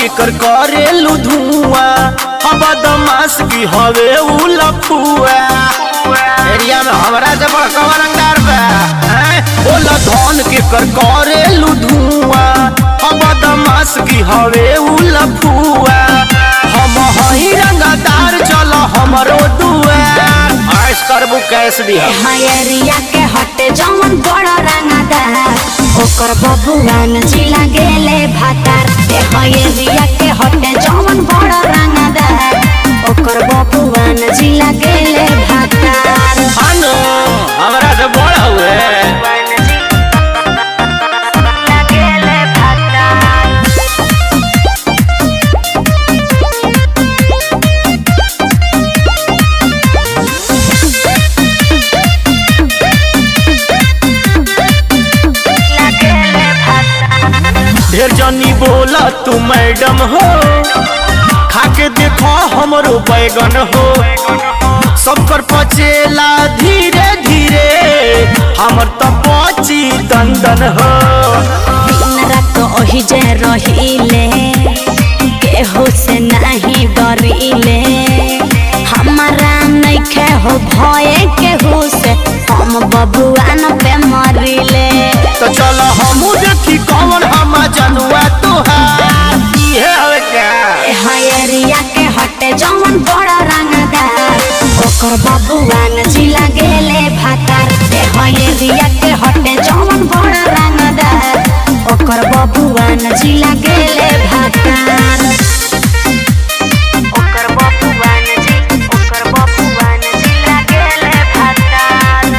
के कर करेलू धुआं हम बदमाश की हवे उ लफुआ एरिया में हमरा से बड़का रंगदार बा हैं? बोला धन के कर करेलू धुआं हम बदमाश की हवे उ लफुआ हम हई रंगदार चल हमरो दुआर ऐस करबू कैस दिया हयरिया के हटे जवन बड़ रंगदार ओकर बबुआन जिला गेले भातार ए हयरिया के हटे जवन बड़ रंगदार ओकर बबुआन जिला गेले भातार हानो हमरा से बड़ हुए गेले भातार गेले भातार ढेर जनी बोला तू मैडम हो खाके देखो हमरो बैगन हो सब कर पचेला धीरे धीरे हमर तो पची दंदन हो दिन रात ओही जे रहिले केहू से नहीं डरिले हमारा नइखे हो भय केहू से हम बबुआन पे मरिले तो चलो हमू देखी कौन हम जनुआ तुहार इहे हवे क्या हयरिया के हटे जवन बड़ा रंगदार ओकर बबुआन जिला गेले भातार ए हयरिया के हटे जवन बड़ा रंगदार ओकर बबुआन जिला गेले भातार ओकर बबुआन जी ओकर बबुआन जिला गेले भातार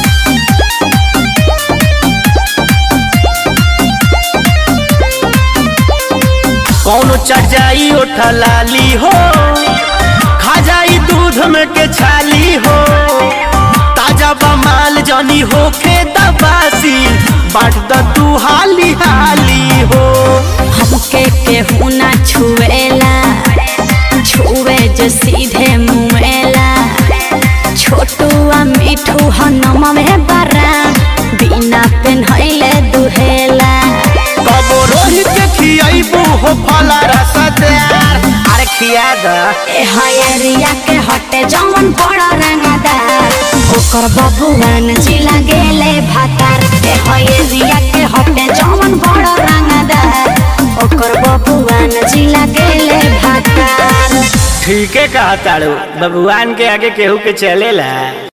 कौनो चढ़ जाई ओठा लाली हो खा जाई दूध में के छाली हो ताजा बमाल जनी हो के दबासी बाट द तू हाली हाली हो हमके केहू ना छुएला छुए जो सीधे मुएला छोटू आ मिठू हनम में बरा बिना पेन्हैले दुहेला कबो रोहित के खियाइबू हो फला रसदार अरे खिया द ए हयरिया के हटे जवन बड़ा रंगदार ओकर बबुआन जिला गेले भातार ए हयरिया के हटे जवन बड़ा रंगदार ओकर बबुआन जिला गेले भातार ठीके कहा ताड़ू बबुआन के आगे केहू के चलेला